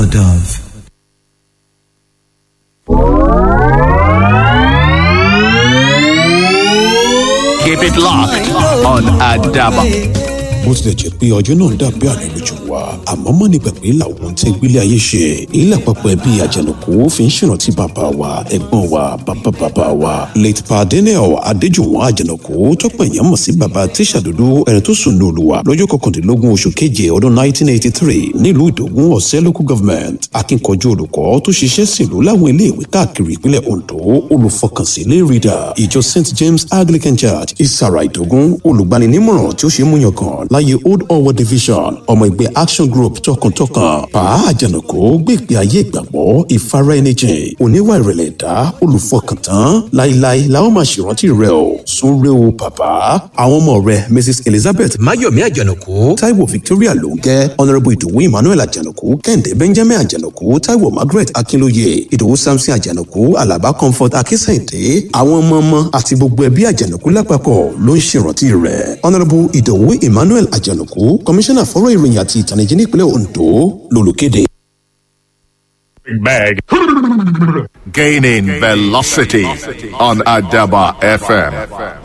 a dove. Keep it locked on Adaba. bó tilẹ̀ jẹ́ pé ọjọ́ náà dàbí àná lójú wa àmọ́ mọ́ ní gbàgbé làwọn tẹ́ gbélé ayé ṣe èyí lápapọ̀ ẹbí àjànàkú fi ń ṣèrántí bàbá wa ẹ̀gbọ́n wa bàbá bàbá wa late pa daniel adéjùwọ̀n àjànàkú tọ́pọ̀ èèyàn mọ̀ sí bàbá tíṣà dúdú ẹni tó sùn ní olùwà lọ́jọ́ kọkàndínlógún oṣù keje ọdún 1983 nílùú ìdògún ọ̀sẹ́ local government akíkanjú olùkọ́ tó ṣiṣẹ́ sílùú láwọn iléèwé káàkiri ìpínlẹ̀ ondo olùfọkànsí lay reader ìjọ st james anglican church ìsàrà ìdògún olùgbaninímọ̀ràn tí ó ṣe é mú yangàn láyé old owo division ọmọ ẹgbẹ́ action group tọkàntọkàn pa àjànàkó gbé ìgbé ayé ìgbàgbọ́ ìfara ẹni jìn oníwà ìrẹ̀lẹ̀ ẹ̀dá olùfọkàntán láíláí làwọn máa ṣèrántí rẹ o súnrẹ́ o bàbá àwọn ọmọ rẹ mrs elizabeth mayomi àjànàkó taiwo victoria lóńgẹ́ honourable ìdòwú emmanuel àjànàkó kẹ́hìndé benjamin àjànàkó taiwo margaret akínlóye ìdòwú samson àjànàkó alaba comfort akínsẹ̀ǹdé àwọn ọmọ ọmọ àti gbogbo ẹbí àjànàkó lápapọ̀ ló ń ṣèrántí rẹ honourable ìdòwú emmanuel àjànàkú kọmíṣánná fọ́rọ̀ ìròyìn àti ìtànìjí nípínlẹ̀ ondo lolùkéde. Bag. Gaining velocity on Adaba FM.